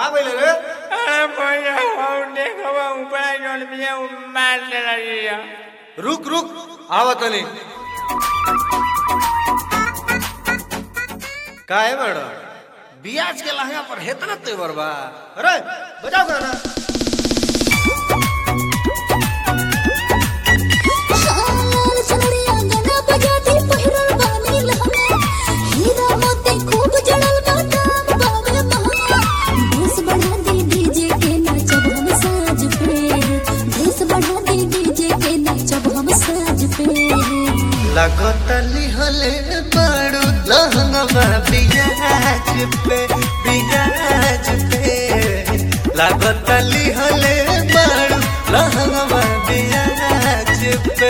का बोले रे अरे भैया हम देखबा ऊपर जोन बिया उ मार देला रिया रुक रुक आवत नहीं का है मैडम बियाज के लहंगा पर हेतना तेवर बा अरे बजाओ गाना लाल चुनरिया गाना बजाती पहिरल बानी लहंगा हीरा मोती खूब जड़ल बा दाम बावे महंगा भेस बढ़ा दे डीजे के नाचब हम साज पे भेस बढ़ा दे डीजे के नाचब हम साज पे लगतली हले बड़ू लहंगा बियाज पे बियाज पे लगतली हले बड़ू लहंगा बियाज पे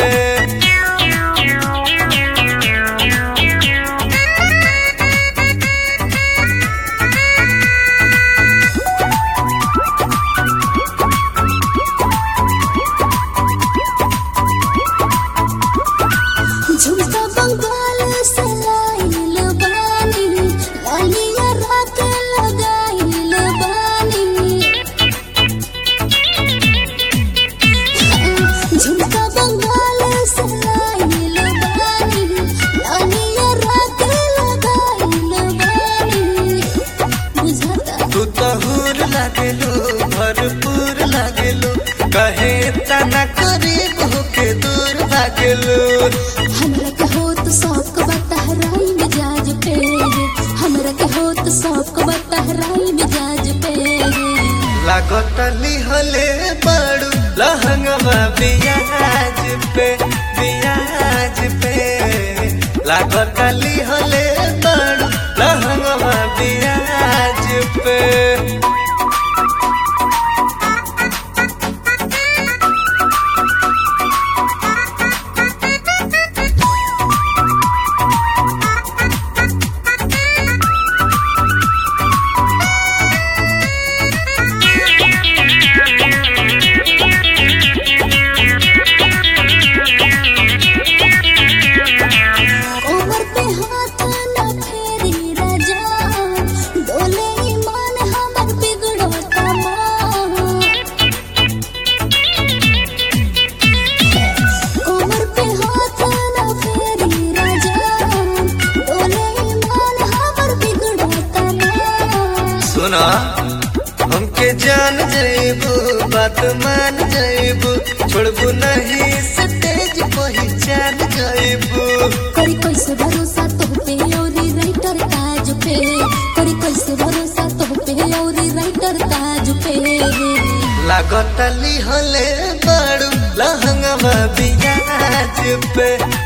झुमका बंगाल से लाइल बानी लालिया रात लगाइल बानी झुमका बंगाल से लाइल बानी लालिया रात लगाइल बानी बुझाता तू तो हूर लागेलू भरपूर लागेलू कहे तना करीब होके दूर भागेलू हमरा के होत शौक बतहराई मिजाज पे हमरा के होत शौक बतहराई मिजाज पे लागतली हले बड़ू लहंगवा बियाज पे बियाज पे लागतली हले बड़ू लहंगवा बियाज पे कोमर पे हाथ न फेरी राजा डोले ईमान हमर बिगड़ो तमाम कोमर पे हाथ न फेरी राजा डोले ईमान हमर बिगड़ो तमाम सुना हमके जान जाइबू बात मान जाइबू छोड़बू नहीं स्टेज पहचान जाइबू करी कैसे भरोसा तो पे औरी राइटर ताज पे करी कैसे भरोसा तो पे औरी राइटर ताज पे लागतली हले बड़ू लहंगवा बियाज पे